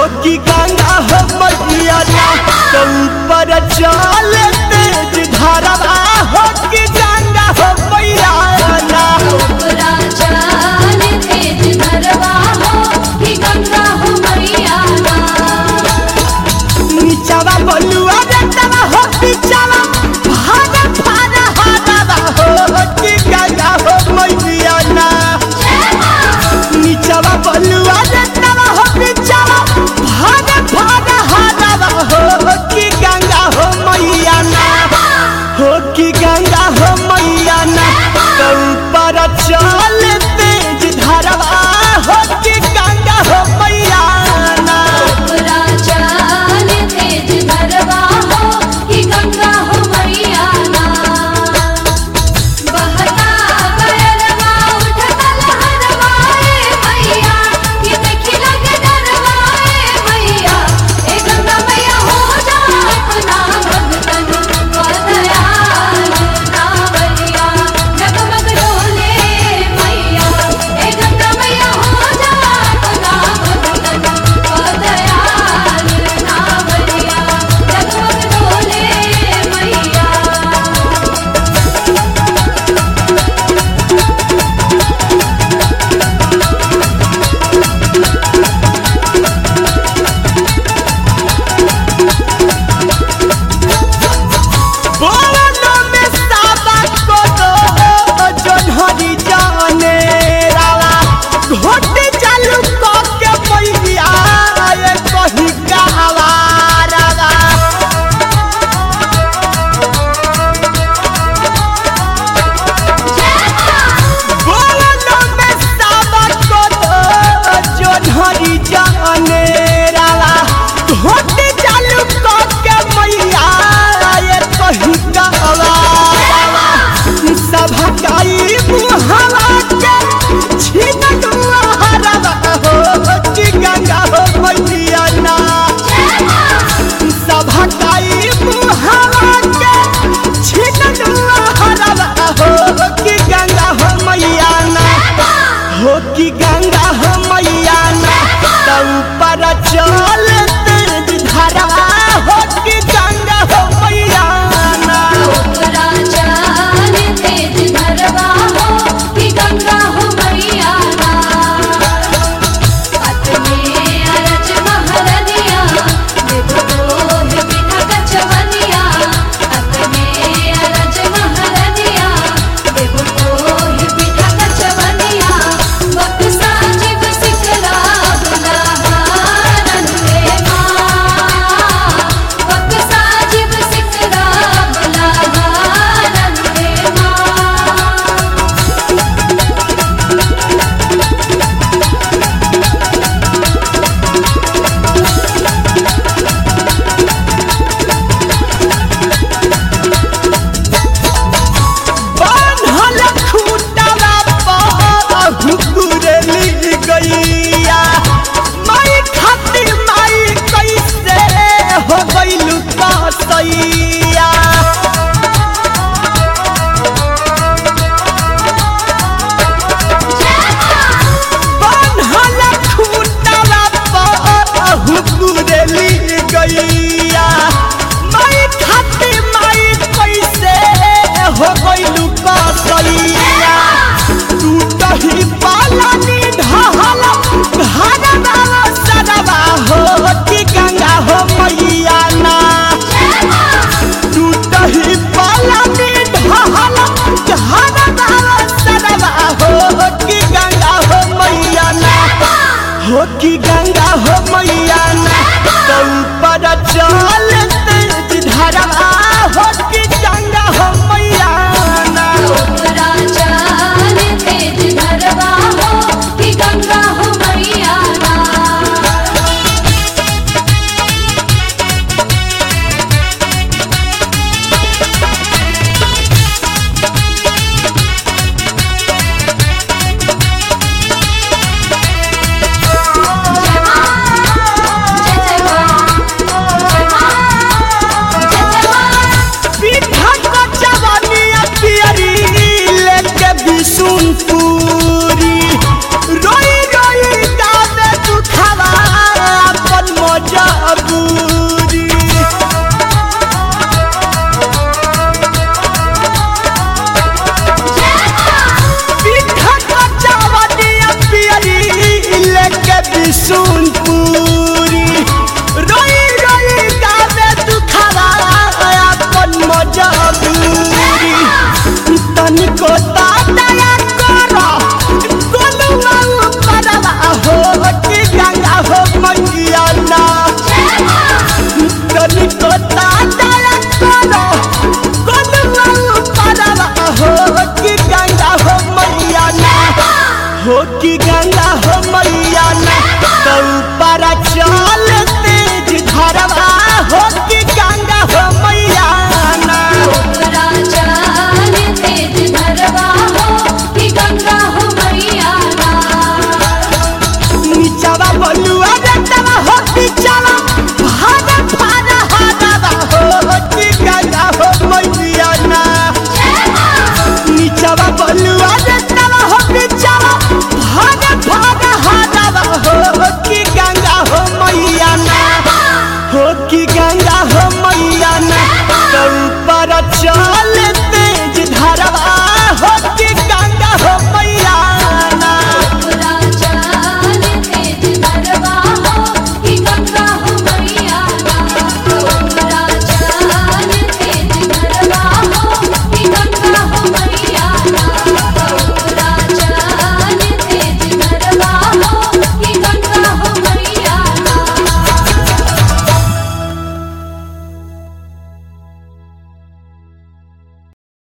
हो कि गंगा हो मैया ना तो ऊपर चल तेज धारा हो कि गंगा हो मैया ना ऊपरा चाल तेज धरवा हो कि गंगा हो मैया ना नीचावा बलुआ बेटवा हो पीछावा भागा भागा हादावा हो कि गंगा हो मैया ना नीचावा बलुआ बेटवा हो पीछावा भागा भागा हादावा हो कि गंगा हो मैया ना हो कि गंगा हो मैया ना तो ऊपर चल तेज धारवा हो कि गंगा हो मैया ना ऊपरा चाल तेज धरवा हो कि गंगा हो मैया ना बहता बयरवा उठता लहरवा ए मैया कि देखी लगे डरवा ए मैया ए गंगा मैया हो जा अपना भगतन को दयाल नावलिया जगमग डोले मैया ए गंगा मैया हो जा अपना भगतन को दयाल नावलिया जगमग डोले मैया बोलो में साबा को दो जो धरी जाने रावा घोट चालू को के मैया ये कही गावा रावा बोलो में साबा को दो जो धरी जाने रावा घोट चालू को के मैया ये कही गावा रावा सभा काई मुहावा के छीन हरवा हो कि गंगा हो मैया ना सभा काई मुहावा के छीन हरवा हो कि गंगा हो मैया ना हो कि गंगा हो मैया ना तो ऊपर चल तेज धारा हो कि गंगा हो मैया ना ऊपरा चाल तेज धरवा हो कि गंगा हो मैया ना अपने अरज महरनिया देखो है बिना कचवनिया अपने अरज महरनिया देखो है बिना कचवनिया वक्त साजिब सिकरा बुलाहारन रे माँ वक्त साजिब सिकरा बुलाहारन रे माँ बान्हल खूंटवा पर हुकुरली गैया माई खातिर माई कैसे हो गइलु कसैया बान्हल खूंटवा पर हुकुरली गैया माई खातिर माई कैसे हो गइलु कसैया टूटही पालनी ढहल घरवा सरवा हो कि गंगा हो मैया ना टूटही पालनी ढहल घरवा सरवा हो कि गंगा हो मैया ना हो कि गंगा हो मैया ना तो ऊपर चल तेज धारा हो कि गंगा हो मैया ना ऊपरा चाल तेज धरवा हो कि गंगा हो मैया ना जय जय माँ जय माँ जय जय माँ त्रिशूल